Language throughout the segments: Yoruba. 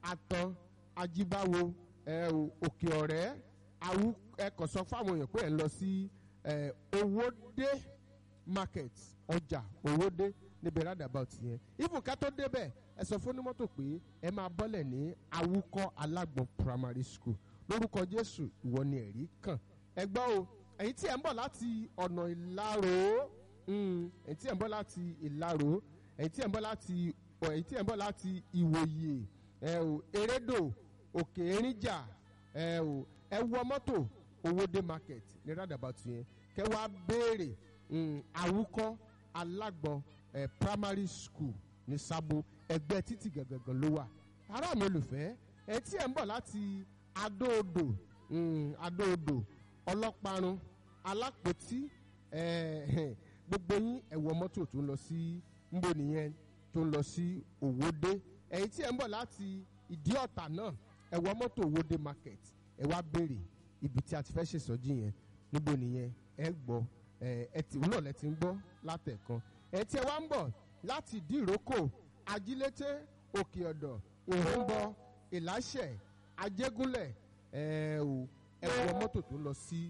atan ajíbáwo ẹ o òkè ọ̀rẹ́ awu ẹ kàn sọ fáwọn èèyàn pé ẹ ń lọ sí ẹ owódé market ọjà owódé níbi roundabout yẹn even ká tó débẹ̀ ẹ sọ fún onímọ́tò pé ẹ máa bọ́lẹ̀ ní awúkọ́ alágbọ̀n primary school lórúkọ jésù ìwọ ni ẹ̀rí kàn ẹ gbọ́ o ẹ̀yin tí ẹ̀ ń bọ̀ láti ọ̀nà ìlàró mm, ẹ̀yin tí ẹ̀ ń bọ̀ láti ìlàró ẹ̀yin tí ẹ̀ ń bọ̀ láti ọ̀ ẹ̀yin tí ẹ̀ ń bọ̀ láti ìwòye ẹ o erédò òkè erinjà ẹ o ẹ wọ mọ́tò owóde market ní roundabout yẹn kẹ wá béèrè mm, awúkọ́ alágbọ̀n ẹ primary school ní sábò ẹgbẹ́ títì gangan ló wà ará mi olùfẹ́ ẹ tí ẹ̀ ń bọ̀ láti adóodò mm, adóodò ọlọ́parun alápòtí eh, gbogbo yín ẹ wọ mọ́tò tó ń lọ sí nbọ nìyẹn tó ń lọ sí òwòdé ẹ̀yin tí ẹ̀ ń bọ̀ láti ìdí ọ̀tà náà ẹ wọ mọ́tò òwòdé market ẹ wá béèrè ibi tí a ti fẹ́ ṣèṣọ́jú yẹn níbo nìyẹn ẹ gbọ́ ẹ ẹ tí òun náà lẹ ti ń gbọ́ látẹ̀kan ẹ tí ẹ wá ń bọ̀ láti ìdí ìrókò ajílété òkè ọ̀dọ̀ ìhónbọ ìláṣẹ̀ ajégúnlẹ̀ ẹ ò ẹ wọ mọ́tò tó ń lọ sí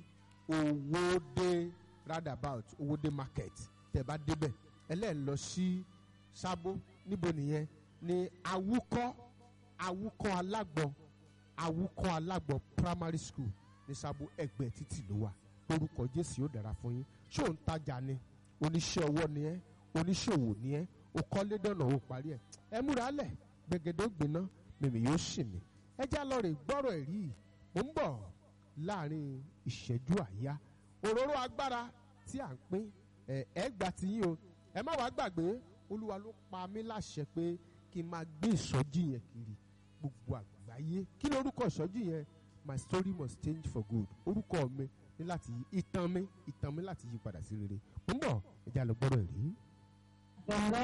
owóde roundabout owóde market tẹ bá débẹ̀ ẹlẹ́ẹ̀ lọ sí sábó níbo nìyẹn ní awúkọ́ awúkọ́ alágbọ̀n awúkọ́ alágbọ̀n primary school ní sábó ẹgbẹ́ títì ló wà lórúkọ jésù yóò dára fún yín ṣé òun tajà ni oníṣẹ́ ọwọ́ ni ẹ́ oníṣòwò ni ẹ́ o kọ́lé dọ̀nà o parí ẹ̀ ẹ múra lẹ̀ gbẹgẹdẹ ó gbiná mímì yóò sì mí ẹ já lọ rè gbọ́rọ̀ ẹ̀rí yìí mo ń bọ̀ láàrin ìṣẹ́jú àyá òróró agbára tí à ń pín ẹ ẹ gbà tí yín o ẹ má wàá gbàgbé olúwa ló pa mí láṣẹ pé kí n máa gbé ìsọjí yẹn kiri gbogbo àgbáyé kí lórúkọ ìsọjí yẹn my story must change for good orúkọ mi ní láti yí ìtàn mi ìtàn mi láti yí padà sí rere mo ń bọ̀ ẹ já lọ gbọ́rọ̀ ẹ̀rí. Bàbá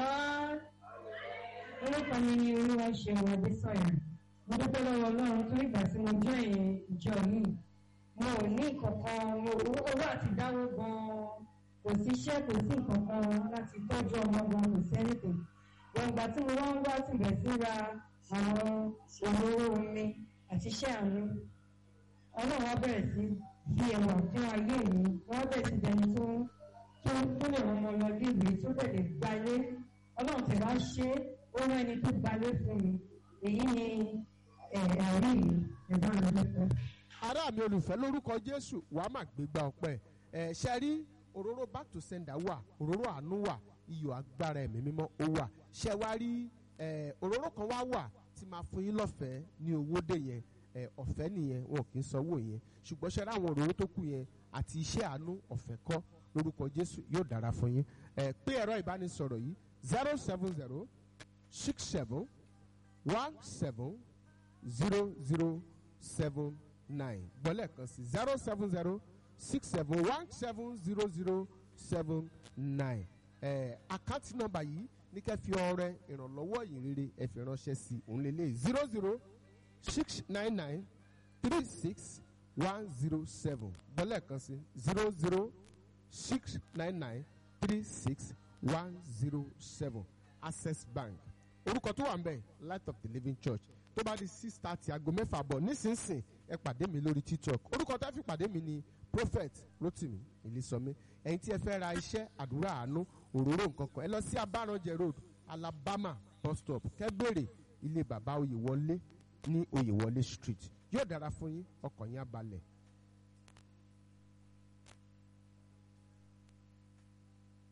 orúkọ mi ni olúwa ṣeun Adésọyà. Mo dúpẹ́ lọ́wọ́ Ọlọ́run tó ìgbà tí mo jẹ́ ìyẹn ìjọ yìí. Mo ò ní ìkọ̀kan mo owó àti dáwó gan-an. Kò sí iṣẹ́ kò sí ìkọ̀kan láti tọ́jú ọmọ gan kò sí anything. Wọ́n ìgbà tí mo wá ń wá tìbẹ̀ sí ra àwọn òróró omi àti iṣẹ́ àánú. Ọlọ́run wá bẹ̀rẹ̀ sí fi ẹwà fún ayé mi. Wọ́n bẹ̀rẹ̀ sí dẹni tó ń tó tó lè rán ọmọ lọ léèwé tó tẹ̀lé gbalé ọlọ́run tẹ̀ wá ṣe ó rán ẹni tó gbalé fún mi èyí ni ẹ̀rí mi ẹ̀gbọ́n mi lọ́pọ̀. ará mi olùfẹ́ lórúkọ jésù wàá má gbégbá ọpẹ́ ẹ̀ ṣe rí òróró back to sender wà òróró àánú wà iyọ̀ agbára ẹ̀mí mímọ́ ó wà ṣe wá rí ẹ̀ òróró kan wá wà tí máa fún yín lọ́fẹ̀ẹ́ ní owó dé yẹn ẹ̀ ọ̀fẹ́ nìyẹn wọn kì í sanwó yẹn ṣùgbọ́n ṣe rí àwọn òróró tó kù yẹn àti iṣẹ́ àánú ọ̀fẹ́ kọ́ lórúkọ jésù yóò dára fún yín ẹ pé ẹ̀rọ ìbánisọ̀rọ̀ yìí zero seven zero six seven one seven zero zero seven nine gbọ́lẹ̀ kan sí zero seven zero six seven one seven zero zero seven nine ẹ àkáǹtì nọ́mbà yìí ní kẹ́ fi ọrẹ ìrànlọ́wọ́ yìí rere ẹ fi ránṣẹ́ sí òun lélẹ̀ zero zero six nine nine three six one zero seven gbọ́lẹ̀ kan sí zero zero six nine nine three six one zero seven access bank orúkọ tó wà ń bẹ̀ light of the living church tó bá di six thirty aago mẹ́fà bọ̀ nísinsìn ẹ pàdé mi lórí tiktok orúkọ tó fi pàdé mi ni prophet rotimi ìlísọmí ẹ̀yin tí ẹ fẹ́ ra iṣẹ́ àdúrà àánú òróró nǹkan kan ẹ lọ sí abaranjẹ road alabama bus stop kẹgbèrè ilé bàbá oyèwọlé ní oyèwọlé street yóò dára fún yín ọkàn yín á balẹ̀